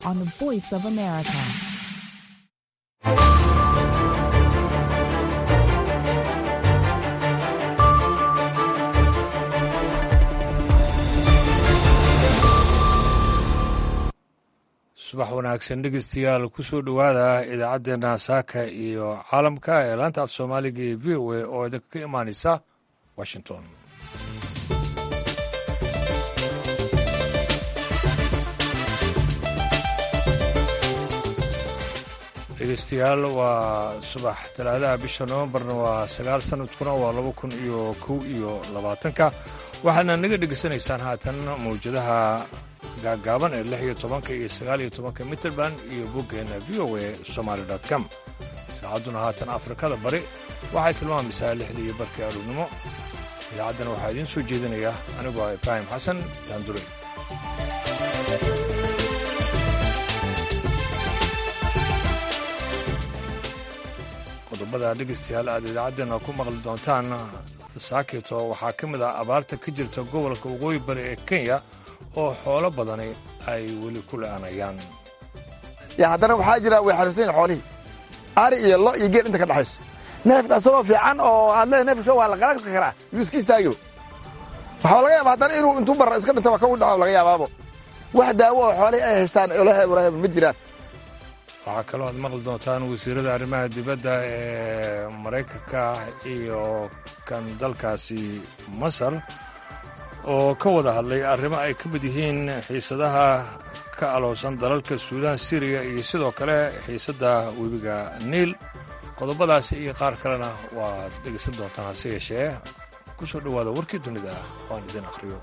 on the Voice of America. subax wanaagsan dhegeystayaal ku soo dhowaada idaacaddeenna saaka iyo caalamka ee laanta af soomaaliga ee v o a oo idinka ka imaaneysa washington dhegeystayaal waa subax talaadaha bisha novembarna waa sagaal sanadkuna waa laba kun iyo kow iyo labaatanka waxaadna naga dhegeysanaysaan haatan mawjadaha gaagaaban ee lix iyo tobanka iyo sagaal iyo tobanka mitrband iyo boggeena v o a somaali com saacadduna haatan afrikada bari waxay tilmaamaysaa lixda iyo barkii aroornimo idaacaddana waxaa idiin soo jeedinaya anigoo ah ibraahim xasan daandure qodobada dhegeystayaal aad idaacaddeenna ku maqli doontaan saakito waxaa ka mid ah abaarta ka jirta gobolka waqooyi bari ee kenya oo xoolo badani ay weli ku la'aanayaan ya haddana waxaa jira way xanuunsan yihin xoolihii ari iyo lo iyo geel inta ka dhexayso neefka asagoo fiican oo aad leedahay neefka sho waa la qalaaqi karaa yuu iska istaagibo waxaa laga yaaba haddana inuu intuu barra iska dhinta waa ka u dhaco laga yaabaabo wax daawo oo xoolihii ay haystaan olaha warahaba ma jiraan waxaa kaloo aad maqli doontaan wasiirada arrimaha dibadda ee maraykanka iyo kan dalkaasi masar oo ka wada hadlay arrimo ay ka mid yihiin xiisadaha ka aloosan dalalka suudaan siriya iyo sidoo kale xiisadda webiga niil qodobadaasi iyo qaar kalena waad dhegaysan doontaan hase yeeshee ku soo dhowaada warkii dunida waan idin akhriyo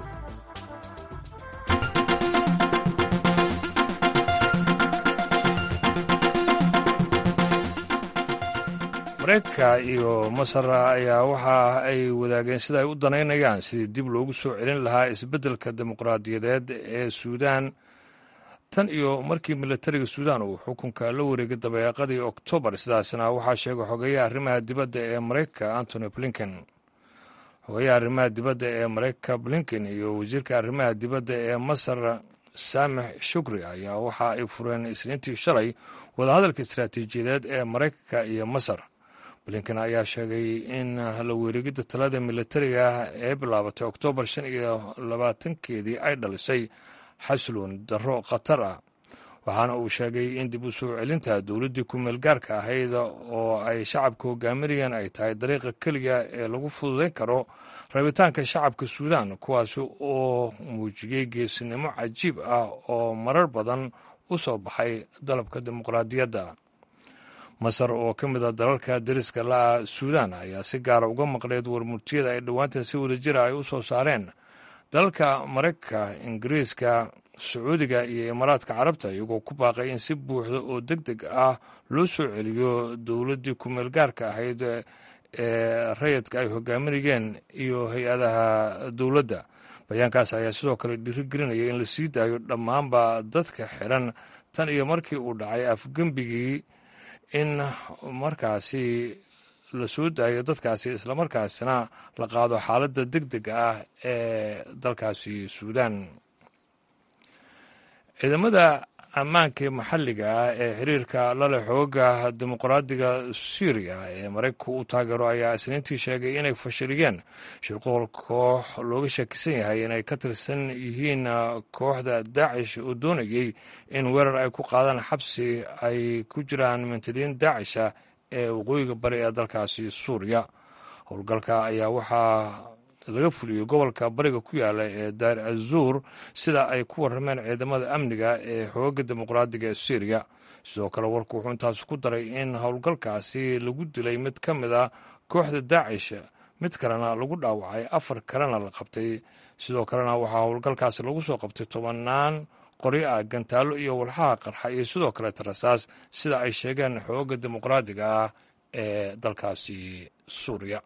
mareykanka iyo masar ayaa waxa ay wadaageen sida ay u danaynayaan sidii dib loogu soo celin lahaa isbeddelka dimuqraadiyadeed ee suudaan tan iyo markii militariga suudaan uu xukunka la wareegay dabeeqadii oktoobar sidaasna waxaa sheegay xogeeyaha arrimaha dibadda ee maraykanka antony blinken xogeeyaha arrimaha dibadda ee maraykanka blinken iyo wasiirka arrimaha dibadda ee masar saamix shukri ayaa waxa ay fureen isniintii shalay wadahadalka istaraatiijiyadeed ee maraykanka iyo masar blinken ayaa sheegay in la weerigidda talada militariga ee bilaabatay oktoobar shan iyo labaatankeedii ay dhalisay xasloon darro khatar ah waxaana uu sheegay in dib u soo celinta dowladdii ku-meel gaarka ahayd oo ay shacabka hogaaminayaan ay tahay dariiqa keliya ee lagu fududayn karo rabitaanka shacabka suudaan kuwaasi oo muujiyey geesinimo cajiib ah oo marar badan u soo baxay dalabka dimuqraadiyadda masar oo ka mid a dalalka dariska la'a suudaan ayaa si gaara uga maqleed warmurtiyada ay dhowaantan si wadajira ay u soo saareen dalalka maraykanka ingiriiska sacuudiga iyo imaaraadka carabta iyagoo ku baaqay in si buuxda oo deg deg ah loo soo celiyo dowladdii ku-meel gaarka ahayd ee rayidka ay hogaaminayeen iyo hay-adaha dowladda bayaankaas ayaa sidoo kale dhiirigelinaya in la sii daayo dhammaanba dadka xiran tan iyo markii uu dhacay afgembigii in markaasi la soo daayo dadkaasi islamarkaasina la qaado xaaladda deg dega ah ee dalkaasi suudaan ciidamada ammaanka maxalliga ah ee xiriirka lale xooga dimuqraadiga suuriya ee maraykanku u taageero ayaa isniintii sheegay inay fashiliyeen shirqool koox looga shakisan yahay inay ka tirsan yihiin kooxda daacish oo doonayey in weerar ay ku qaadaan xabsi ay ku jiraan mintadiin daacisha ee waqooyiga bari ee dalkaasi suuriya howlgalka ayaa waxaa laga fuliyey gobolka bariga ku yaala ee daar azuur sida ay ku warrameen ciidamada amniga ee xooga dimuqraadiga ee syriya sidoo kale warku wuxuu intaas ku daray in howlgalkaasi lagu dilay mid ka mid a kooxda daacish mid kalena lagu dhaawacay afar kalena la qabtay sidoo kalena waxaa howlgalkaasi lagu soo qabtay tobannaan qoryo ah gantaallo iyo walxaha qarxa iyo sidoo kale tarasaas sida ay sheegeen xooga dimuqraadiga ah ee dalkaasi suuriya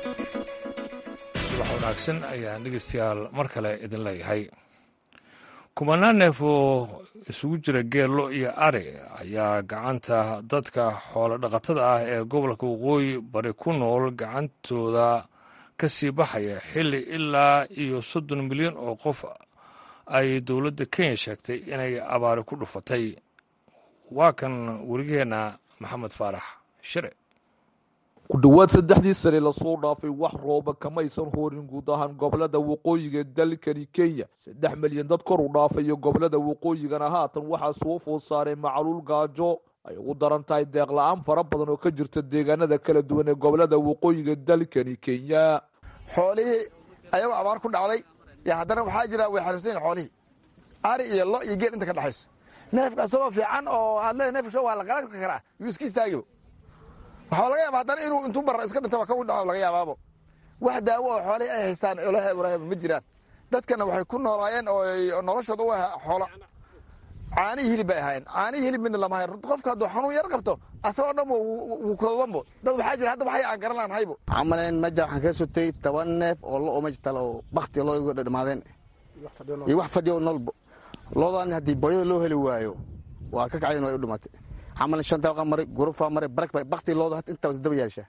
wanaagsan ayaan dhegeystayaal mar kale idin leeyahay kumanaan neef oo isugu jira geello iyo ari ayaa gacanta dadka xoolo dhaqatada ah ee gobolka waqooyi bari ku nool gacantooda ka sii baxaya xilli ilaa iyo soddon milyan oo qof ay dowladda kenya sheegtay inay abaari ku dhufatay waa kan warigeenna maxamed faarax shire ku dhowaad saddexdii sane lasoo dhaafay wax rooba kamaysan hoorin guud ahaan gobolada waqooyiga dalkani kenya saddex milyan dad kor u dhaafayo gobolada waqooyigana haatan waxaa soo food saaray macluul gaajo ay ugu daran tahay deeq la-aan fara badan oo ka jirta deegaanada kala duwan ee gobolada waqooyiga dalkani kenya xoolihii ayagoo abaar ku dhacday y haddana waxaa jira way xanuunsan yihin xoolihii ari iyo lo iyo geel inta ka dhexayso neefka asagoo fiican oo aad leedahay neefka sho waa la qalaqi karaa yuu iska istaagibo waxaa laga yaaba haddana inuu intuu barra iska dhinta ka dhaco laga yaabaabo wax daawo oo xoolihii ay haystaan olaha ma jiraan dadkana waxay ku noolaayeen oo noloshooda u aha xoolo caanihii hilib bay ahaayeen caanihii hilib midna lama hayn qofka hadduu xanuun yar qabto asagoo dhan wuu koobanbo dad waxaa jira hadda waxay aan garan lahan haybo camaleen meja waxaan kaga sotay toban neef oo lo oo meja talo oo bakti loo igu dhamaadeen iyo wax fadhiyo noolbo loodan haddii booyada loo heli waayo waa ka kacdeen way u dhimatay camalan shan dabaqa maray gurufaa maray barak bay bakti looda hata intaa wasdaba yeeshaa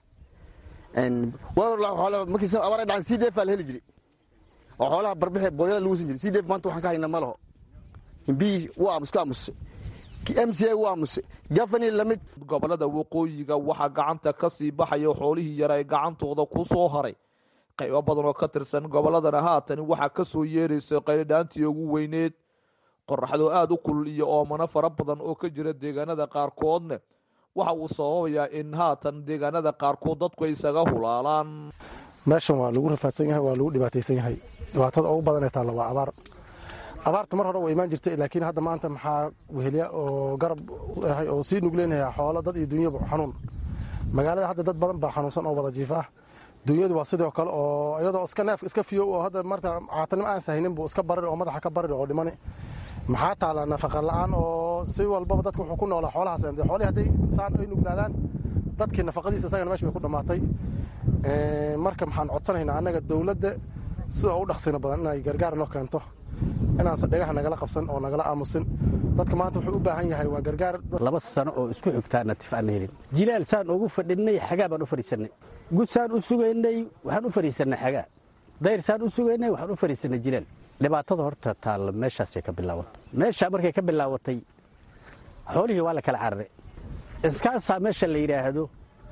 markiis abaar dhacan c d f aa la heli jiray oo xoolaha barbixi booyada lagu sin jiray c d f maanta waxaan ka hayna ma laho himbiyi wuu aamus ka aamusay m c a wuu aamusay gafani lamid gobolada waqooyiga waxaa gacanta ka sii baxaya xoolihii yara ee gacantooda ku soo haray qaybo badan oo ka tirsan gobolladana haatan waxaa ka soo yeeraysa qaylidhaantii ugu weyneed qoraxdoo aada u kulul iyo oomano fara badan oo ka jira deegaanada qaarkoodna waxa uu sababayaa in haatan deegaanada qaarkood dadku ay isaga hulaalaan meeshan waa lagu rafaadsan yahay waa lagu dhibaataysan yahay dhibaatada ugu badan ee taalla waa abaar abaarta mar hore waa imaan jirtay laakiin hadda maanta maxaa wehelya oo garab ahay oo sii nugleynayaa xoolo dad iyo dunyaba xanuun magaalada hadda dad badan baa xanuunsan oo wada jiif ah dunyadu waa sidoo kale oo iyadoo iska neef iska fiyo oo hadda marta caatanimo aan sahaynin buu iska bariri oo madaxa ka bariri oo dhimani maxaa taala nafaqa la-aan oo si walbaba dadka wuxuu ku noolaa xoolahaas xoolihii hadday saan ay nuglaadaan dadkii nafaqadiisa isagana meesha bay ku dhammaatay marka maxaan codsanaynaa annaga dowladda sida u dhaqsina badan inay gargaar noo keento inaanse dhagaha nagala qabsan oo nagala aamusin dadka maanta wuxuu u baahan yahay waa gargaar laba sano oo isku xigtaa natif aan helin jilaal saan ugu fadhinnay xagaa baan u fadhiisannay gudsaan u sugaynay waxaan u fadhiisannay xagaa dayr saan u sugaynay waxaan u fadhiisannay jilaal dhibaatada horta taalla meeshaasay ka bilaawatay meeshaa markay ka bilaawatay xoolihii waa la kala cararay iskaasaa meesha la yidhaahdo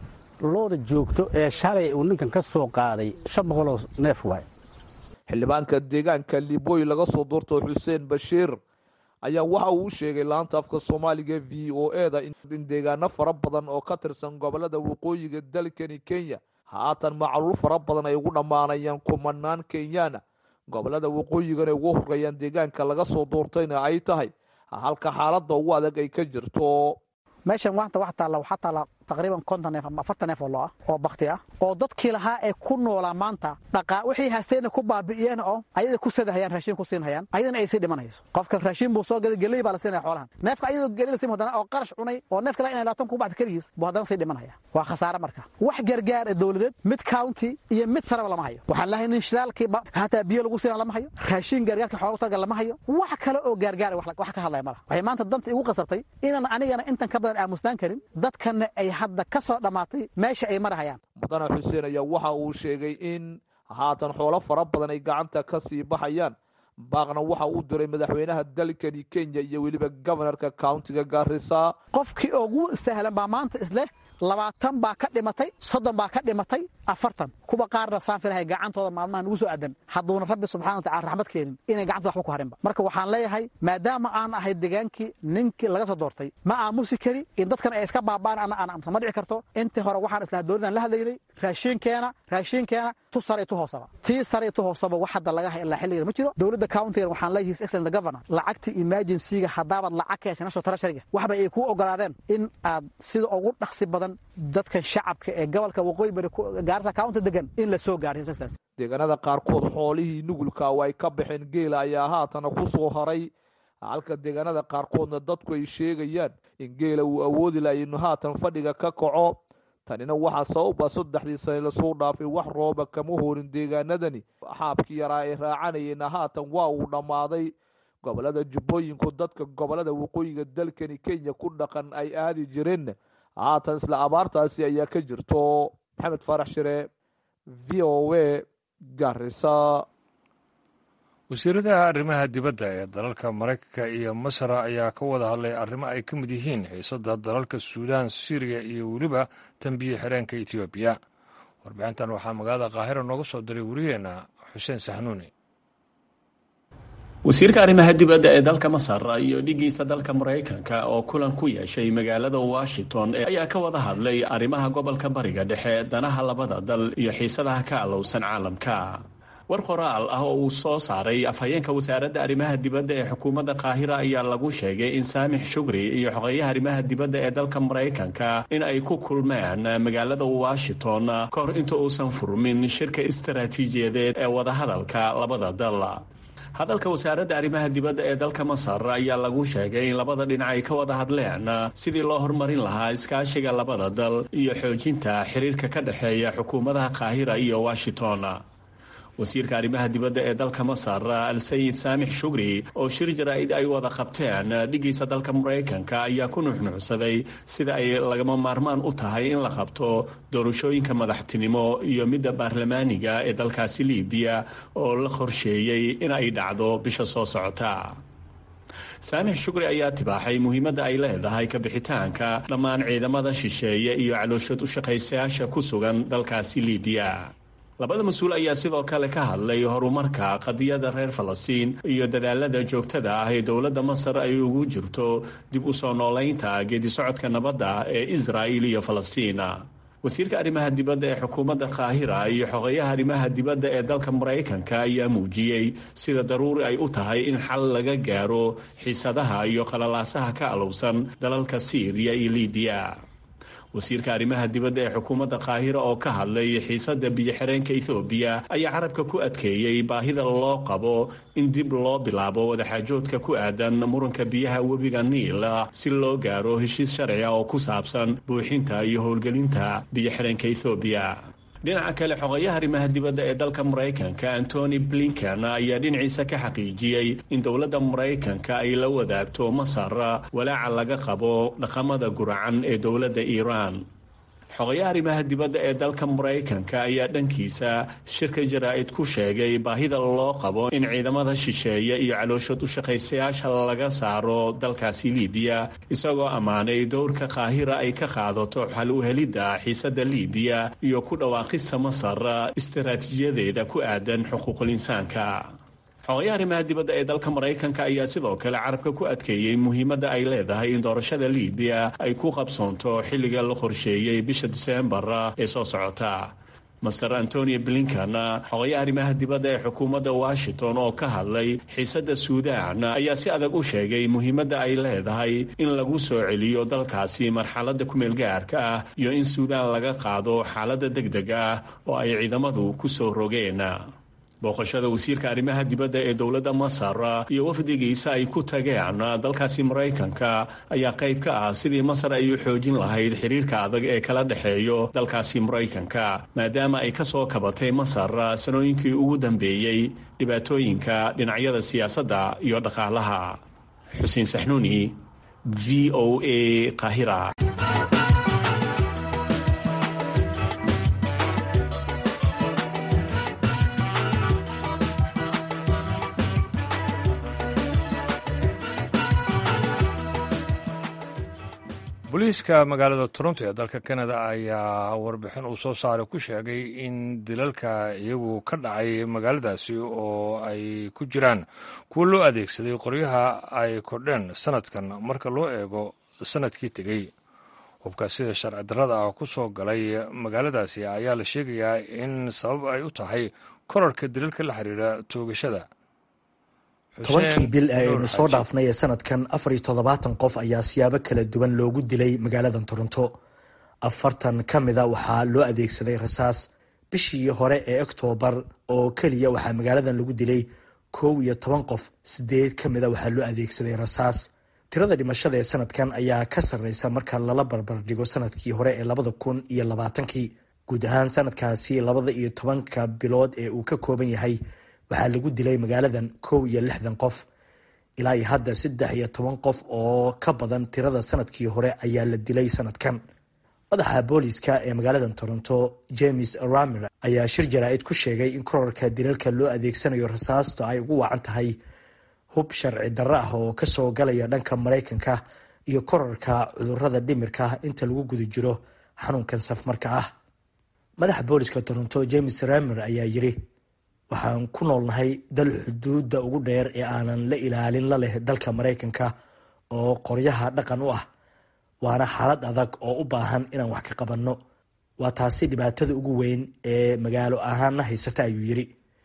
looda joogto ee shalay uu ninkan ka soo qaaday shan boqoloo neef waay xildhibaanka deegaanka liboy laga soo doorto xuseen bashiir ayaa waxa uu u sheegay laanta afka soomaaliga v o e da in deegaano fara badan oo ka tirsan gobolada waqooyiga dalkani kenya haatan macluul fara badan ay ugu dhammaanayaan kumanaan kenyaana gobolada waqooyigana ugu horeeyaan deegaanka laga soo doortayna ay tahay halka xaaladda ugu adag ay ka jirto meeshan maanta wax taalla waxaa taalla taqriiban konton neef ama afartan neef oo lo ah oo bakti ah oo dadkii lahaa ee ku noolaa maanta dhaqaa wixii haasteenna ku baabi'iyeen oo ayada ku sadahayaan raashin ku siinhayaan ayadana ay sii dhimanayso qofka raashin buu soo gaday geley baa la siinaya xoolahan neefka ayadoo geley la siin haddana oo qarash cunay oo neef kale inay laatan ku bacda keligiis buu haddana sii dhimanaya waa khasaare marka wax gargaar ee dowladeed mid county iyo mid saraba lama hayo waxaan lahay nin shidaalkii hataa biyo lagu siina lama hayo raashin gargaarka xoolagu targa lama hayo wax kale oo gargaar wax ka hadlaya malaha waxay maanta danta igu qasabtay inaan anigana intan ka badan aamusnaan karin dadkana ay hadda ka soo dhammaatay meesha ay marahayaan mudane xuseen ayaa waxa uu sheegay in haatan xoolo fara badan ay gacanta ka sii baxayaan baaqna waxa uu diray madaxweynaha dalkani kenya iyo weliba gobanarka countiga gaarisa qofkii ugu sahlan baa maanta isleh labaatan baa ka dhimatay soddon baa ka dhimatay afartan kuwa qaarna saan filahay gacantooda maalmaha nagu soo aadan hadduuna rabbi subxana watacala raxmad keenin inay gacantooda waxba ku harinba marka waxaan leeyahay maadaama aan ahay degaankii ninkii laga soo doortay ma aamusi kari in dadkan ay iska baaba'an ana aan amsa ma dhici karto intii hore waxaan islaha dowladdan la hadlaynay raashiinkeena raashiinkeena tu sare tu hoosaba tii sare tu hoosaba wax hadda laga hay ilaa xilligan ma jiro dowladda countigan waxaan leeyahay his excellence governor lacagtii emergency-ga haddaabaad lacag ka heshay national treasuryga waxba ay kuu ogolaadeen in aad sida ugu dhaqsi badan dadkan shacabka ee gobolka waqooyi bari gaarisa county degan in la soo gaaro his excellence deegaanada qaarkood xoolihii nugulka oo ay ka baxeen geela ayaa haatana ku soo haray halka deegaanada qaarkoodna dadku ay sheegayaan in geela uu awoodi laha inu haatan fadhiga ka kaco tanina waxaa sababa saddexdii sane lasoo dhaafay wax rooba kama horin deegaanadani xaabkii yaraa ay raacanayeenna haatan waa uu dhammaaday gobolada jubbooyinku dadka gobolada waqooyiga dalkani kenya ku dhaqan ay aadi jireen haatan isla abaartaasi ayaa ka jirto maxamed faarax shire v o a garisa wasiiradaha arrimaha dibadda ee dalalka maraykanka iyo masar ayaa ka wada hadlay arrimo ay ka mid yihiin xiisada dalalka suudaan syriya iyo weliba tambiye xireenka etoobiya warbixintan waxaa magaalada qaahira nooga soo diray wariyeenna xuseen sahnuuni wasiirka arrimaha dibadda ee dalka masar iyo dhigiisa dalka maraykanka oo kulan ku yeeshay magaalada washington ayaa ka wada hadlay arrimaha gobolka bariga dhexe danaha labada dal iyo xiisadaha ka alowsan caalamka war qoraal ah oo uu soo saaray afhayeenka wasaaradda arrimaha dibadda ee xukuumadda qaahira ayaa lagu sheegay in saamix shugri iyo xogeeyaha arrimaha dibadda ee dalka maraykanka in ay ku kulmeen magaalada washington ka hor inta uusan furmin shirka istaraatiijiyadeed ee wadahadalka labada dal hadalka wasaaradda arrimaha dibadda ee dalka masar ayaa lagu sheegay in labada dhinac ay ka wada hadleen sidii loo horumarin lahaa iskaashiga labada dal iyo xoojinta xiriirka ka dhexeeya xukuumadaha qaahira iyo washington wasiirka arrimaha dibadda ee dalka masar al sayid saamix shugri oo shir jaraa-id ay wada qabteen dhigiisa dalka maraykanka ayaa ku nuxnuxsaday sida ay lagama maarmaan u tahay in la qabto doorashooyinka madaxtinimo iyo midda baarlamaaniga ee dalkaasi libiya oo la qorsheeyey in ay dhacdo bisha soo socota saamix shugri ayaa tibaaxay muhiimadda ay leedahay ka bixitaanka dhammaan ciidamada shisheeye iyo calooshad u shaqaysayaasha ku sugan dalkaasi libiya labada mas-uul ayaa sidoo kale ka hadlay horumarka qadiyada reer falastiin iyo dadaalada joogtada ah ee dowladda masar ay ugu jirto dib u soo noolaynta geedisocodka nabadda ee israa'il iyo falastiin wasiirka arrimaha dibadda ee xukuumadda qaahira iyo xogeeyaha arrimaha dibadda ee dalka maraykanka ayaa muujiyey sida daruuri ay u tahay in xal laga gaaro xiisadaha iyo qalalaasaha ka alowsan dalalka siiriya iyo libiya wasiirka arrimaha dibadda ee xukuumadda qaahira oo ka hadlay xiisada biyo-xireenka ethoobiya ayaa carabka ku adkeeyey baahida loo qabo in dib loo bilaabo wadaxaajoodka ku aadan muranka biyaha webiga niil si loo gaaro heshiis sharciga oo ku saabsan buuxinta iyo howlgelinta biyo-xireenka ethoobiya dhinaca kale xogeeyaha arrimaha dibadda ee dalka maraykanka antony blinken ayaa dhinaciisa ka xaqiijiyey in dowladda maraykanka ay la wadaagto masar walaaca laga qabo dhaqamada guracan ee dowladda iiraan xogeeyaha arrimaha dibadda ee dalka maraykanka ayaa dhankiisa shirka jaraa-id ku sheegay baahida loo qabo in ciidamada shisheeye iyo calooshad u shaqaysayaasha laga saaro dalkaasi libiya isagoo ammaanay dowrka qaahira ay ka qaadato xal u helidda xiisada libiya iyo ku dhawaaqista masar istaraatiijiyadeeda ku aadan xuquuqul insaanka xogeeyaha arrimaha dibadda ee dalka maraykanka ayaa sidoo kale carabka ku adkeeyey muhiimadda ay leedahay in doorashada libiya ay ku qabsoonto xilliga la qorsheeyey bisha diseembar ee soo socota master antonio blinkan xogeeyaha arrimaha dibadda ee xukuumadda washington oo ka hadlay xiisadda suudaan ayaa si adag u sheegay muhiimadda ay leedahay in lagu soo celiyo dalkaasi marxaladda kumeel gaarka ah iyo in suudaan laga qaado xaaladda deg deg ah oo ay ciidamadu ku soo rogeen booqashada wasiirka arrimaha dibadda ee dowladda masar iyo wafdigiisa ay ku tageen dalkaasi maraykanka ayaa qayb ka ah sidii masar ay u xoojin lahayd xiriirka adag ee kala dhexeeyo dalkaasi maraykanka maadaama ay ka soo kabatay masar sanooyinkii ugu dambeeyey dhibaatooyinka dhinacyada siyaasadda iyo dhaqaalaha xuseen saxnuuni v o a qahira booliiska magaalada toronto ee dalka canada ayaa warbixin uu soo saaray ku sheegay in dilalka iyagu ka dhacay magaaladaasi oo ay ku jiraan kuwo loo adeegsaday qoryaha ay kordheen sanadkan marka loo eego sanadkii tegey hubka sida sharci darrada ah ku soo galay magaaladaasi ayaa la sheegayaa in sabab ay u tahay korarka dilalka la xiriira toogashada tobankii bil ee aynu soo dhaafnay ee sanadkan afar iyo toddobaatan qof ayaa siyaabo kala duwan loogu dilay magaalada toronto afartan ka mida waxaa loo adeegsaday rasaas bishii hore ee oktoobar oo keliya waxaa magaaladan lagu dilay kow iyo toban qof sideed ka mida waxaa loo adeegsaday rasaas tirada dhimashada ee sanadkan ayaa ka sarreysa marka lala barbardhigo sanadkii hore ee labada kun iyo labaatankii guud ahaan sanadkaasi labada iyo tobanka bilood ee uu ka kooban yahay waxaa lagu dilay magaaladan kow iyo lixdan qof ilaa iyo hadda saddex iyo toban qof oo ka badan tirada sanadkii hore ayaa la dilay sanadkan madaxa booliska ee magaalada toronto james ramer ayaa shir jaraa-id ku sheegay in korarka dilalka loo adeegsanayo rasaasto ay ugu wacan tahay hub sharci darro ah oo kasoo galaya dhanka maraykanka iyo korarka cudurada dhimirka inta lagu guda jiro xanuunkan safmarka ah madaxa booliska toronto james ramer ayaa yiri waxaan ku noolnahay dal xuduudda ugu dheer ee aanan la ilaalin la leh dalka maraykanka oo qoryaha dhaqan u ah waana xaalad adag oo u baahan inaan wax ka qabanno waa taasi dhibaatada ugu weyn ee magaalo ahaanna haysata ayuu yiri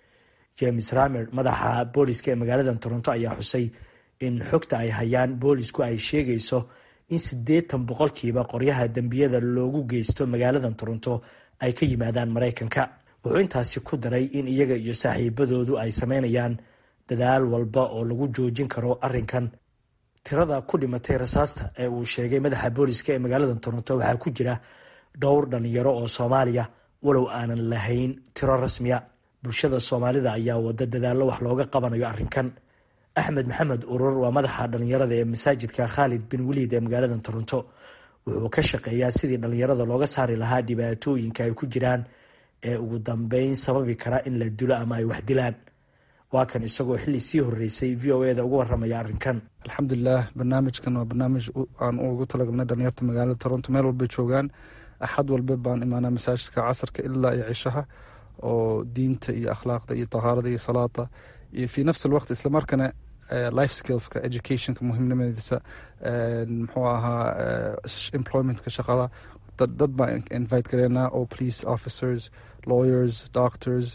james ramer madaxa booliska ee magaalada toronto ayaa xusay in xogta ay hayaan boolisku ay sheegayso in siddeetan boqolkiiba qoryaha dembiyada loogu geysto magaalada toronto ay ka yimaadaan maraykanka wuxuu intaasi ku daray in iyaga iyo saaxiibadoodu ay sameynayaan dadaal walba oo lagu joojin karo arrinkan tirada ku dhimatay rasaasta ee uu sheegay madaxa booliska ee magaalada toronto waxaa ku jira dhowr dhalinyaro oo soomaaliya walow aanan lahayn tiro rasmiya bulshada soomaalida ayaa wada dadaallo wax looga qabanayo arrinkan axmed maxamed urur waa madaxa dhalinyarada ee masaajidka khaalid bin waliid ee magaalada toronto wuxuu ka shaqeeyaa sidii dhalinyarada looga saari lahaa dhibaatooyinka ay ku jiraan ee ugu dambeyn sababi kara in la dilo ama ay wax dilaan waa kan isagoo xilli sii horeysay v o e da uga waramaya arrinkan alxamdulilah barnaamijkan waa barnaamij aan ugu talagalnay dhalinyarta magaalada toronto meel walbay joogaan axad walba baan imaanaa masaajidka casarka ilaa iyo cishaha oo diinta iyo akhlaaqda iyo tahaarada iyo salaada iyo fii nafsi alwaqt islamarkana life skillska educationka muhiimnimadiisa muxuu ahaa employmentka shaqada dad baan invite gareynaa oo police officers lawyers doctors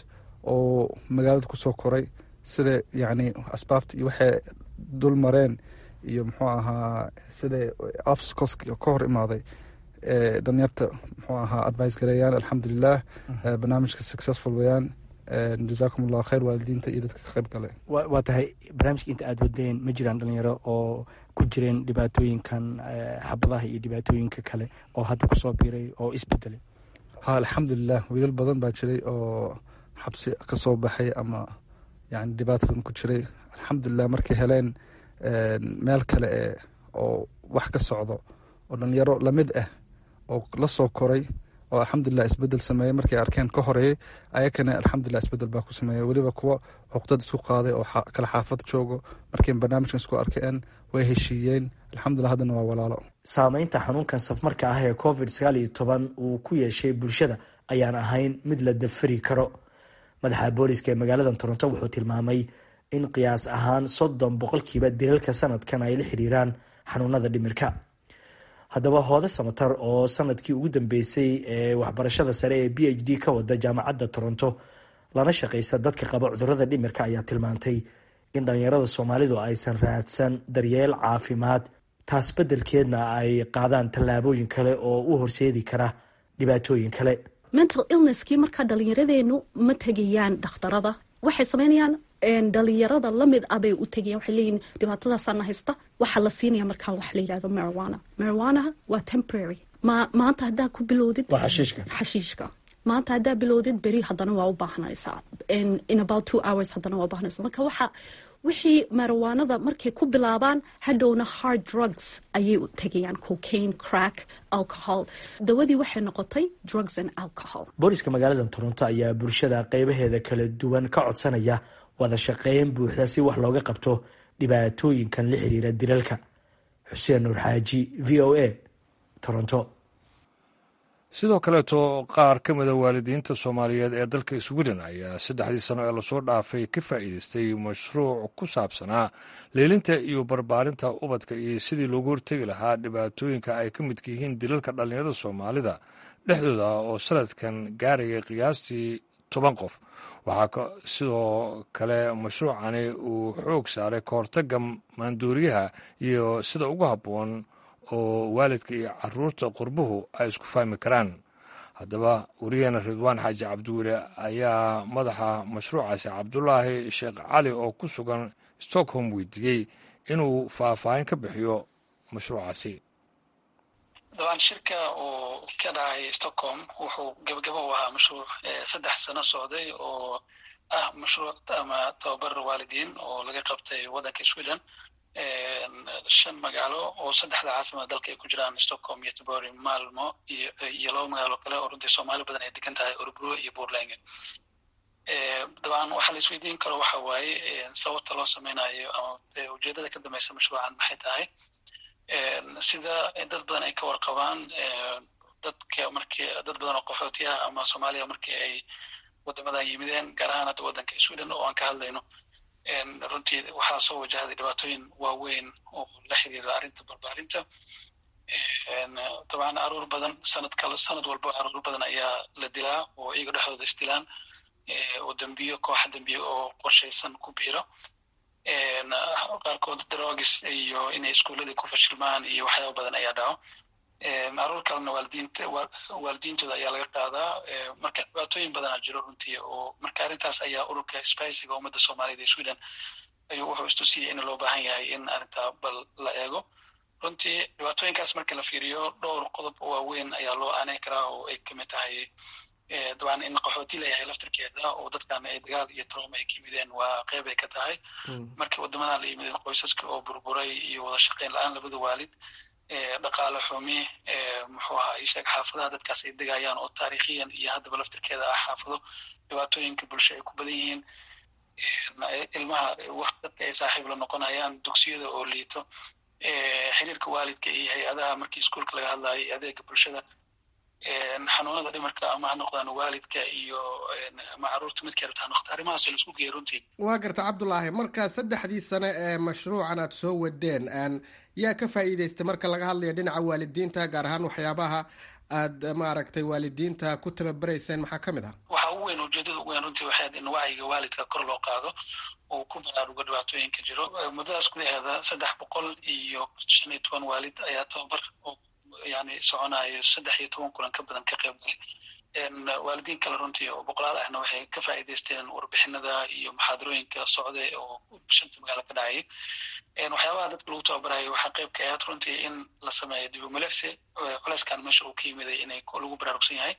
oo magaalada kusoo koray sida yacni asbaabta iyo waxay dul mareen iyo muxuu ahaa sida obstacleska ka hor imaaday ee dhalinyarta muxuu ahaa advice gareeyaan alxamdulilah barnaamijka successful wayaan jazaakum allah khayr waalidiinta iyo dadka ka qayb gale waa tahay barnaamijka inta aada wadeen ma jiraan dhalinyaro oo ku jireen dhibaatooyinkan xabadaha iyo dhibaatooyinka kale oo hadda kusoo biiray oo isbedelay ha alxamdulilah wiilal badan baa jiray oo xabsi ka soo baxay ama yani dhibaatadan ku jiray alxamdulilah markay heleen meel kale e oo wax ka socdo oo dhalinyaro lamid ah oo la soo koray oo alxamdulilah isbedel sameeyey markay arkeen ka horeeyey ayakana alxamdulilah isbedel baa ku sameeyey weliba kuwa cuqdad isku qaaday oo kala xaafad joogo markay barnaamijkan isku arkeen way heshiiyeen alxamdulilah haddana waa walaalo saameynta xanuunkan safmarka ah ee covid sagaal iyo toban uu ku yeeshay bulshada ayaan ahayn mid la dafari karo madaxa booliska ee magaalada toronto wuxuu tilmaamay in qiyaas ahaan soddon boqolkiiba dilalka sanadkan ay la xiriiraan xanuunada dhimirka haddaba hoode samatar oo sanadkii ugu dambeysay ee waxbarashada sare ee b h d ka wada jaamacadda toronto lana shaqeysa dadka qaba cudurada dhimirka ayaa tilmaantay in dhalinyarada soomaalidu aysan raadsan daryeel caafimaad taas beddelkeedna ay qaadaan tallaabooyin kale oo u horseedi kara dhibaatooyin kale mental illnesskii markaa dhalinyaradeennu ma tegayaan dhakhtarada waxay sameynayaan dhalinyarada lamid ah bay u tegayan waxay leeyihin dhibaatadaasaana haysta waxaa la siinaya markaa wax la yidhahdo marijuana marijuanaha waa temporary ma maanta haddaa ku bilowdid xashiishka maanta haddaa bilowdid beri haddana waa u baahanaysaa in about two hours haddana waa ubaahanaysa marka waxa wixii marijuanada markay ku bilaabaan hadhowna hard drugs ayay u tegayaan cocaine crack alcohol dawadii waxay noqotay drugs and alcohol booliska magaalada toronto ayaa bulshada qeybaheeda kala duwan ka codsanaya wada shaqeyn buuxda si wax looga qabto dhibaatooyinkan la xiriira dilalka xuseen nuur xaaji v o a toronto sidoo kaleeto qaar ka mida waalidiinta soomaaliyeed ee dalka sweden ayaa saddexdii sano ee lasoo dhaafay ka faa'iideystay mashruuc ku saabsanaa leelinta iyo barbaarinta ubadka iyo sidii loogu hortegi lahaa dhibaatooyinka ay ka midka yihiin dilalka dhallinyarada soomaalida dhexdooda oo sanadkan gaaraya qiyaastii toban qof waxaa sidoo kale mashruucani uu xoog saaray kahortaga maanduuriyaha iyo sida ugu habboon oo waalidka iyo caruurta qurbuhu ay isku fahmi karaan haddaba wariyaheena ridwaan xaaji cabdiweli ayaa madaxa mashruucaasi cabdulaahi sheekh cali oo ku sugan stockholm weydiiyey inuu faahfaahin ka bixiyo mashruucaasi dabaan shirka uu ka dhacay stockholm wuxuu gebagabo u ahaa mashruuc saddex sano socday oo ah mashruuc ama tababar waalidiin oo laga qabtay waddanka sweden shan magaalo oo saddexda caasimada dalka ay ku jiraan stockholm iyo tibori malmo iyo iyo laba magaalo kale oo runtii soomaali badan ay degan tahay orbro iyo puntland dabcan waxaa la isweydiin karo waxa waaye sababta loo sameynayo ama ujeedada ka dambeysa mashruucan maxay tahay sida dad badan ay ka warqabaan dadka markii dad badan oo qaxootiyaha ama soomaaliya markii ay wadamadan yimideen gaar ahaan hadda waddanka sweden oo aan ka hadlayno runtii waxaa soo wajahday dhibaatooyin waaweyn oo la xiriira arrinta barbaarinta dabcan aruur badan sanad kale sanad walba aruur badan ayaa la dilaa oo iyaga dhexdooda isdilaan oo dembiyo kooxa dembiyo oo qorshaysan ku biiro qaarkood drogis iyo inay iskuuladii ku fashilmaan iyo waxyaaba badan ayaa dhaco aruur kalena waalidiinta waalidiintooda ayaa laga qaadaa marka dhibaatooyin badanaa jiro runtii oo marka arrintaas ayaa ururka spiciga ummadda soomaaliyed ee sweden ayuu wuxuu istusiyey in loo baahan yahay in arrintaa bal la eego runtii dhibaatooyinkaas marka la fiiriyo dhowr qodob oo waaweyn ayaa loo aaneyn karaa oo ay kamid tahay dabcan in qaxooti layahay laftirkeeda oo dadkan ay dagaal iyo trauma ay ka yimideen waa qeyb ay ka tahay markii wadamadan la yimideen qoysaska oo burburay iyo wada shaqeyn la-aan labada waalid dhaqaale xumi muxuu ahaa isheeg xaafadaha dadkaas ay degayaan oo taariikhiyan iyo haddaba laftirkeeda ah xaafado dhibaatooyinka bulsho ay ku badan yihiin ilmaha waqti dadka ay saaxiib la noqonayaan dugsiyada oo liito xiriirka waalidka iyo hay-adaha markii iskuolka laga hadlayo adeega bulshada xanuunada dhimarka ama ha noqdaan waalidka iyo ama caruurta midkay rabta ha noqdo arrimahaas la isku geeya runtii waa garta cabdulaahi marka saddexdii sane ee mashruucan aad soo wadeen yaa ka faa'iidaystay marka laga hadlayo dhinaca waalidiinta gaar ahaan waxyaabaha aad maaragtay waalidiinta ku tababarayseen maxaa ka mid ah waxa ugu weyn ujeedada ugu weyn runtii waxay in wacyiga waalidka kor loo qaado oo ku baraarugo dhibaatooyinka jiro muddadaas gudaheeda saddex boqol iyo shan iyo toban waalid ayaa tababar yani soconayo saddex iyo toban kulan ka badan ka qayb galay waalidiin kale runtii oo boqolaal ahna waxay ka faa'iidaysteen warbixinada iyo muxaadarooyinka socday oo shanta magaalo ka dhacayay waxyaabaha dadka lagu tababarayo waxaa qayb ka ahayd runtii in la sameeyo dib u milicsi culeyskan meesha uu ka yimiday inay lagu baraarugsan yahay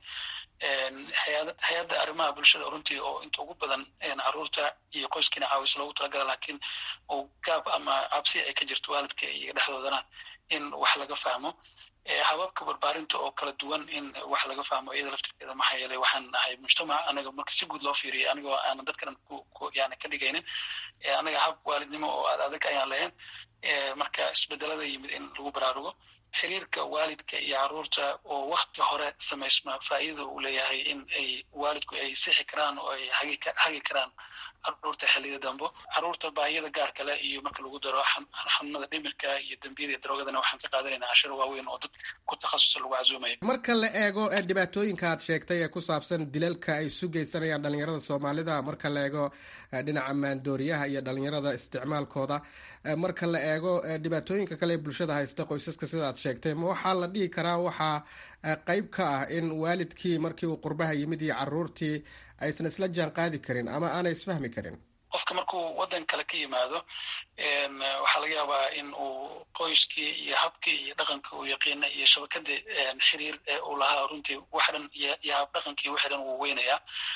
hay-adda arrimaha bulshada runtii oo inta ugu badan caruurta iyo qoyskiina caawis loogu talagala laakiin oo gaab ama cabsi ay ka jirto waalidka iyo dhexdoodana in wax laga fahmo hababka barbaarinta oo kala duwan in wax laga fahmo iyada laftirkeeda maxaa yeelay waxaan nahay mujtamac anaga marka si guud loo fiiriyo anigoo aanan dadkan yani ka dhigaynin anaga hab waalidnimo oo aad adag ayaan lahayn marka isbedelada yimid in lagu baraarugo xiriirka waalidka iyo caruurta oo wakti hore samaysma faa'iidada uu leeyahay in ay waalidku ay sixi karaan oo ay hagi karaan caruurta xilliyada dambo caruurta baahiyada gaar kale iyo marka lagu daro xanuunada dhimirka iyo dembiyada iyo daroogadana waxaan ka qaadanaynaa cashiro waaweyn oo dad ku takhasusa lagu casuumayo marka la eego dhibaatooyinka aad sheegtay ee ku saabsan dilalka ay isu geysanayaan dhalinyarada soomaalida marka la eego dhinaca maandooriyaha iyo dhalinyarada isticmaalkooda marka la eego dhibaatooyinka kale ee bulshada haysta qoysaska sida aad sheegtay ma waxaa la dhihi karaa waxaa qeyb ka ah in waalidkii markii uu qurbaha yimid iyo caruurtii aysan isla jaan qaadi karin ama aanay isfahmi karin qofka markuu waddan kale ka yimaado waxaa laga yaabaa in uu qoyskii iyo habkii iyo dhaqanka uu yaqiina iyo shabakadii xiriir uu lahaa runtii wax dhan iyo hab dhaqankii wixii dhan wuu weynayaa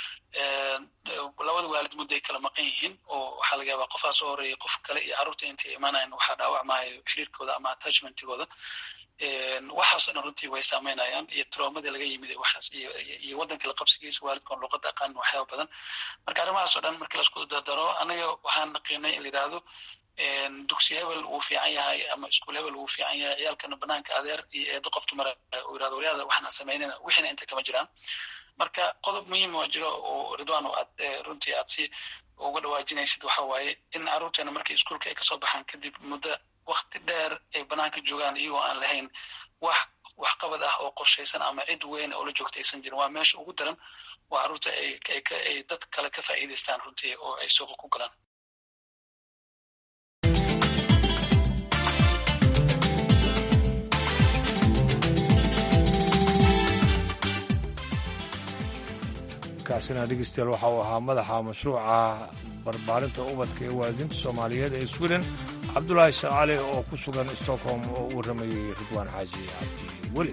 labada waalid muddo ay kala maqan yihiin oo waxaa laga yaabaa qofaa soo horeeyay qof kale iyo carruurta intay imaanayan waxaa dhaawacmaayo xiriirkooda ama attachmentigooda waxaasoo dhan runtii way saameynayaan iyo traumadii laga yimid waxaas iyo waddanka la qabsigiisa waalidkoon luqadda aqaan waxyaaba badan marka arrimahaas oo dhan markii laisku dardaro anaga waxaan naqiinay in la yidhaahdo dugsi hebel wuu fiican yahay ama iskuul hebel wuu fiican yahay ciyaalkana banaanka adeer iyo eedo qofki mara uu yidhahdo waryaada waxaan samaynayna wixiina inta kama jiraan marka qodob muhiim oo jiro oo ridwan oo aad runtii aad si uga dhawaajinaysid waxa waaye in carruurteena markii iskuulka ay kasoo baxaan kadib muddo wakti dheer ay banaanka joogaan iyagoo aan lahayn wax waxqabad ah oo qorshaysan ama cid weyn oo la joogta aysan jirin waa meesha ugu daran waa carruurta ay dad kale ka faa'iidaystaan runtii oo ay suuqa ku galaan kaasina dhegeystayaal waxa uu ahaa madaxa mashruuca barbaarinta ubadka ee waalidiinta soomaaliyeed ee sweden cabdulaahi shaqaale oo ku sugan stockholm oo u warramayey ridwaan xaaji cabdi weli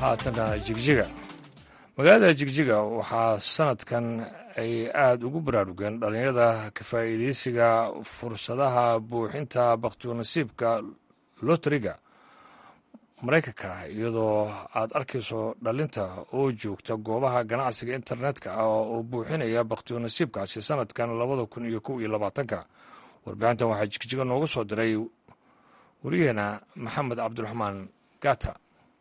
haatana jigjiga magaalada jigjiga waxaa sanadkan ay aada ugu baraarugeen dhallinyarada ka faa'iideysiga fursadaha buuxinta bakhtiyo-nasiibka loteriga maraykanka iyadoo aad arkayso dhalinta oo joogta goobaha ganacsiga internetka ah oo buuxinaya bakhtiyo-nasiibkaasi sanadkan labada kun iyo kow iyo labaatanka warbixintan waxaa jigjiga noogu soo diray wariyaheena maxamed cabdiraxmaan gata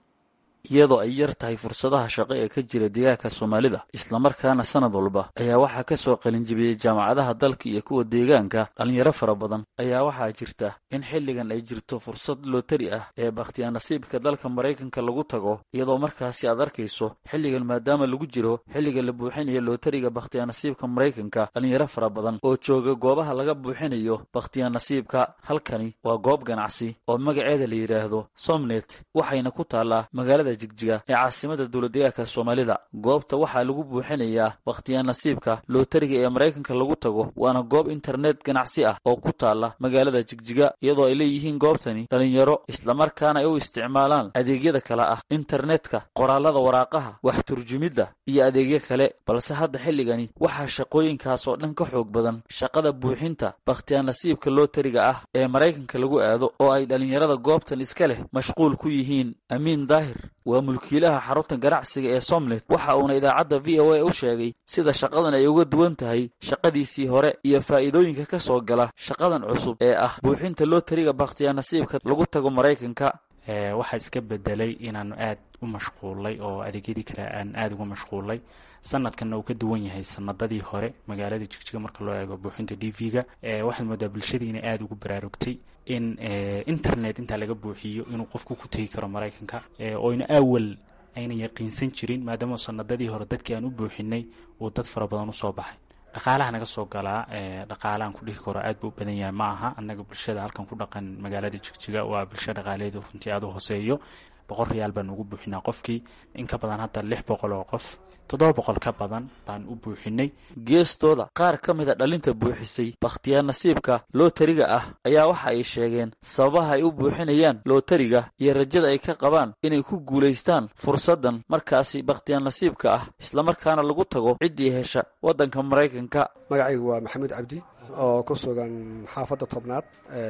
iyadoo ay yar tahay fursadaha shaqo ee ka jira deegaanka soomaalida islamarkaana sanad walba ayaa waxaa ka soo qalinjibiyey jaamacadaha dalka iyo kuwa deegaanka dhallinyaro fara badan ayaa waxaa jirta in xilligan ay jirto fursad lootari ah ee bakhtiyaa nasiibka dalka maraykanka lagu tago iyadoo markaasi aad arkayso xilligan maadaama lagu jiro xilliga la buuxinayo lootariga bakhtiyaa nasiibka maraykanka dhallinyaro fara badan oo jooga goobaha laga buuxinayo bakhtiyaa nasiibka halkani waa goob ganacsi oo magaceeda la yidhaahdo somnet waxayna ku taallaa magaalada jigjiga ee caasimada dowladdeegaanka soomaalida goobta waxaa lagu buuxinayaa bakhtiyaa nasiibka lootariga ee maraykanka lagu tago waana goob internet ganacsi ah oo ku taalla magaalada jigjiga iyadoo ay leeyihiin goobtani dhallinyaro islamarkaana ay u isticmaalaan adeegyada kale ah internetka qoraalada waraaqaha wax turjumidda iyo adeegyo kale balse hadda xilligani waxaa shaqooyinkaas oo dhan ka xoog badan shaqada buuxinta bakhtiyaa nasiibka lootariga ah ee maraykanka lagu aado oo ay dhallinyarada goobtan iska leh mashquul ku yihiin amiin daahir waa mulkiilaha xarunta ganacsiga ee somlet waxa uuna idaacadda v o a u sheegay sida shaqadan ay uga duwan tahay shaqadiisii hore iyo faa'iidooyinka ka soo gala shaqadan cusub ee ah buuxinta lootariga bakhtiyaa nasiibka lagu tago maraykanka waxaa iska bedelay inaanu aad u mashquulay oo adeegyadii kale aan aada uga mashquulay sanadkanna uu ka duwan yahay sanadadii hore magaalada jigjiga marka loo eego buuxinta d v-ga waxaad moodaa bulshadii inay aada ugu baraarugtay in internet intaa laga buuxiyo inuu qofku ku tegi karo maraykanka oyna awal ayna yaqiinsan jirin maadaama sanadadii hore dadkii aan u buuxinay uu dad fara badan usoo baxay dhaqaalaha naga soo galaa dhaqaalahan ku dhihi karo aad buu u badan yahay ma aha annaga bulshada halkan ku dhaqan magaalada jigjiga waa bulsho dhaqaaleedu runtii aada u hooseeyo boqol riyaal baan ugu buuxinaa qofkii in ka badan hadda lix boqol oo qof toddoba boqol ka badan baan u buuxinay geestooda qaar ka mid a dhalinta buuxisay bakhtiyaa nasiibka lootariga ah ayaa waxa ay sheegeen sababaha ay u buuxinayaan lootariga iyo rajada ay ka qabaan inay ku guulaystaan fursaddan markaasi bakhtiyaa nasiibka ah islamarkaana lagu tago ciddii hesha waddanka maraykanka magacaygu waa maxamuud cabdi oo ku sugan xaafadda tobnaad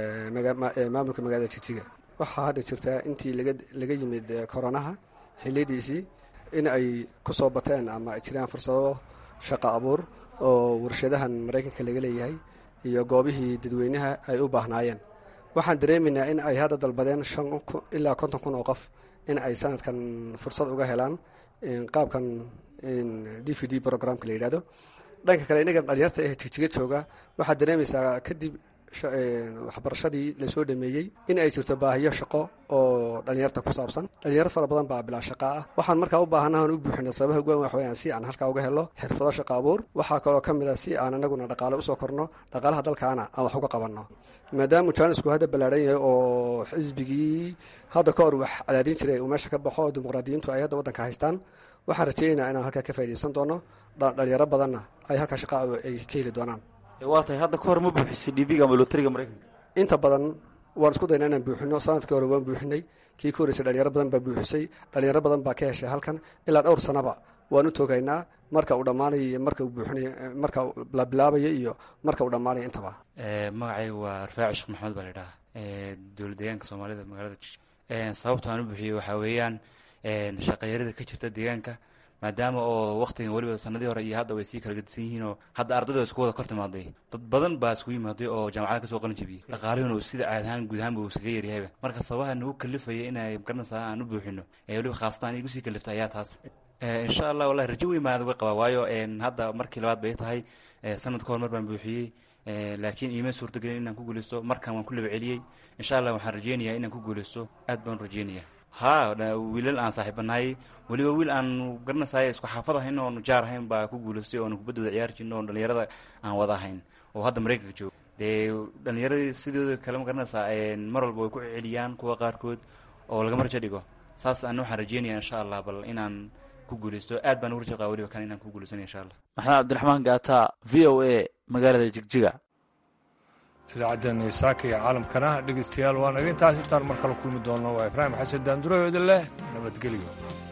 maamulka magaalada jigjiga waxaa hadda jirtaa intii laga yimid koronaha xiliyadiisii in ay ku soo bateen ama ay jiraan fursado shaqo abuur oo warshadahan maraykanka laga leeyahay iyo goobihii dadweynaha ay u baahnaayeen waxaan dareemaynaa in ay hadda dalbadeen ilaa konton kun oo qof in ay sanadkan fursad uga helaan qaabkan d v d programka la yidhahdo dhanka kale inaga dhalinyarta ee jigjiga jooga waxaad dareemaysaa kadib waxbarashadii lasoo dhameeyey in ay jirto baahiyo shaqo oo dhalinyarta ku saabsan dhalinyaro fara badan baa bilaa shaqa ah waxaan markaa u baahanahan u buuxina sababaha ugu wax weyaan si aan halkaa uga helo xirfado shaqo abuur waxaa kaloo ka mid a si aan anaguna dhaqaale usoo korno dhaqaalaha dalkaana aan wax uga qabanno maadaama jaanisku hadda ballaadhan yahay oo xisbigii hadda ka hor wax cadaadin jiray uu meesha ka baxo oo dimuqraadiyiintu ay hadda waddanka haystaan waxaan rajeynaynaa inaan halkaa ka faa'idaysan doono dhalinyaro badanna ay halkaa shaqa ay ka heli doonaan waa tahay hadda ka hor ma buuxisay dhibiga ama lootariga maraykanka inta badan waan isku dayna inaan buuxino sanadkii hore waan buuxinay kii ka horreysay dhalinyaro badan baa buuxisay dhalinyaro badan baa ka heshay halkan ilaa dhowr sanaba waan u toogaynaa marka uu dhammaanayo iyo marka uu buuxinayo marka la bilaabayo iyo marka uu dhammaanayo intaba magacayga waa rafaaci sheekh maxamed baa la idhaha dowlad deegaanka soomaalida magaalada sababta aan u buuxiyey waxaa weeyaan shaqayarida ka jirta deegaanka maadaama oo waktigan weliba sanadii hore iyo hadda way sii kala gedisan yihiin oo hadda ardayda isku wada kor timaaday dad badan baa isku yimaaday oo jaamacada kasoo qalin jabiyey dhaqaalihuna uu sida caad ahaan guud ahaanba uu iskaga yaryahayba marka sababaha nagu kalifaya inay garanaysaa aan u buuxino ee weliba khaasatan igu sii kaliftay ayaa taas insha allah wallahi rajo weyn baan uga qabaa waayo hadda markii labaad bay tahay sanad ka hor mar baan buuxiyey laakiin iima suurtagelin inaan ku guuleysto markan waan ku laba celiyey insha allah waxaan rajeynayaa inaan ku guuleysto aad baan rajeynaya ha wiilal aan saaxiibanahay weliba wiil aan garanaysaay isku xaafad ahayn oon jaar ahayn baa ku guuleystay oon kubadda wada ciyaari jirno oon dhalinyarada aan wada ahayn oo hadda maraykanka joogo dee dhalinyaradii sidooda kale ma garanaysaa mar walba way ku celiyaan kuwa qaarkood oo lagama rajo dhigo saas ana waxaan rajeynaya insha allah bal inaan ku guuleysto aad baan ugu rajo qaba weliba kan inaan ku guuleysanaya insha allah maxamed cabdiraxmaan gaata v o a magaalada jigjiga idaacaddan saaka iyo caalamkana dhegeystayaal waa naga intaas intaan mar kale kulmi doonno waa ibraahim xasan daandurayooda leh nabadgelyo